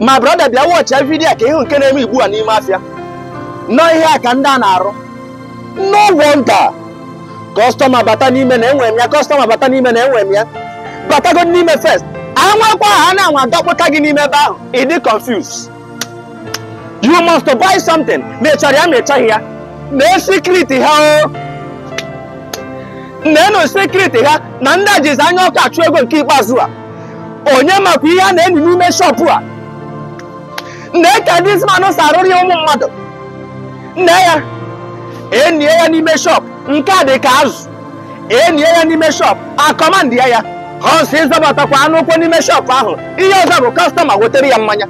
ma brọda bịa wọchịa vidiyo ka ịhụ nke na-eme igbu a n'ime afịa nọ ihe a ka ndị a na-arụ no wonder kọstọma bata n'ime na enwe m ya kọstọma bata n'ime na enwe m ya batago n'ime first anwakwa ha na-anwa dọkpụta gị n'ime ebe ahụ ị dị confused you must buy something mechara ya mechaghị ya na sekriti ha o nenu sekriti ha na ndị a jizi anya ọkụ achụ ego nke ikpeazụ a onye makwa ihe a na-eni n'ime shọpụ a na-eke dismanụ si arụrụ ya ụmụ mmadụ nne ya enye ya n'ime shọp nke a dị ka azụ enye ya n'ime shọp akọmandị ya ya ọ si ịzọbatakwa anụ ụkwụ n'ime shọp ahụ ihe ọzọ bụ kọstọma wetere ya mmanya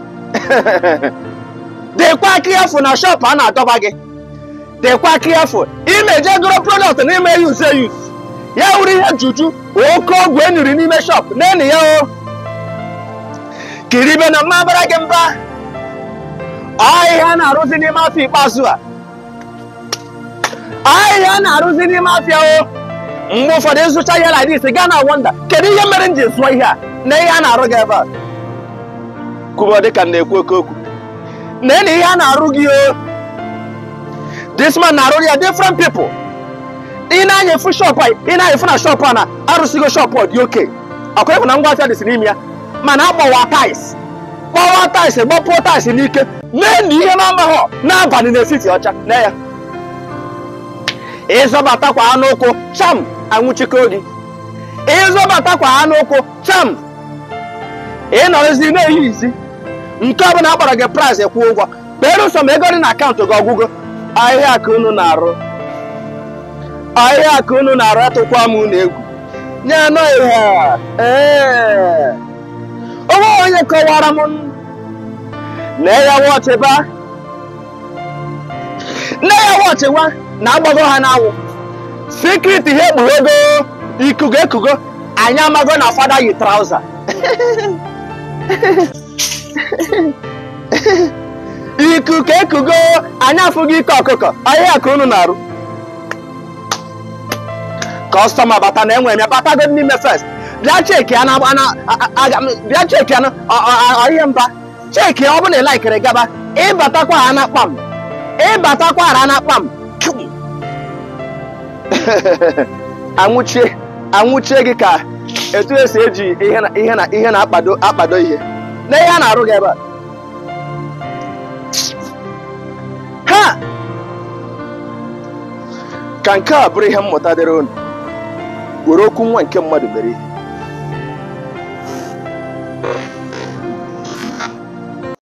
dịkwa aka efu na shọp a na-adọba gị dịkwa aka efu imeje goro product n'ime yuz eyuz ya wuru ihe juju oke ọgwụ eniri n'ime shọp na-eni ya o kiribe na mmabara gị mba ahịhịa na-arụzi n'ime afọ ikpeazụ a ahịhịa na-arụzi n'ime afịa o mgbe ụfọdụ ịzụcha ihe like this gaa na wonda kedu ihe mere m ji zụọ ihe a na ihe a na-arụ gị ebe a kwubo dịka m na-ekwu oke okwu na na ihe a na-arụ gị o this man na-arụ ya different people ị na-anya efu shop a ị na-anya efu na shop a na arụsigo shop ọ dị oke ọkwa ịfụ na ngwa afịa dịsị n'ime ya mana agbawa tais gbawa tais gbapụọ tais n'ike mee na ihe na-amaghọ n'abalị n'etiti ọcha na ya ịzọbatakwa anụ ụkwụ cham anwụchiko gị ịzọbatakwa anụ ụkwụ cham ịnọrọzi na-ehi izi nke ọbụla akpọrọ gị price kwụ ụgwọ kpere ụsọ ma ego dị na akaụntụ gị ọgwụgwọ ahịhịa ka unu na-arụ ahịhịa ka unu na-arụ atụkwa m unu egwu nye anọ ihe a ee onwe onye kọwara m na ya wọchịba nne ya wọchịwa na-agbago ha n'anwụ sekriti ha ekpughego ikugo ekugo anyị amago na fada yi trauza ikuku ekugo anyị afụghị ike ọkụkọ ahịa ka unu na-arụ kọstọma bata na enwe m ya batago n'ime fest bịa cheki ya na bịa cheki ya na ihe mba cheki ya ọ bụla ị laikiri gaba ịbatakwa ha na kpam ịbatakwa ha na kpam anwụchie anwụchie gị ka etu esi eji ihe na ihe na ihe na-akpado akpado ihe na ihe a na-arụ gị ebe a ha ka nke a bụrụ ihe mmụta dịrị unu were okwu nwa nke mmadụ mere ihe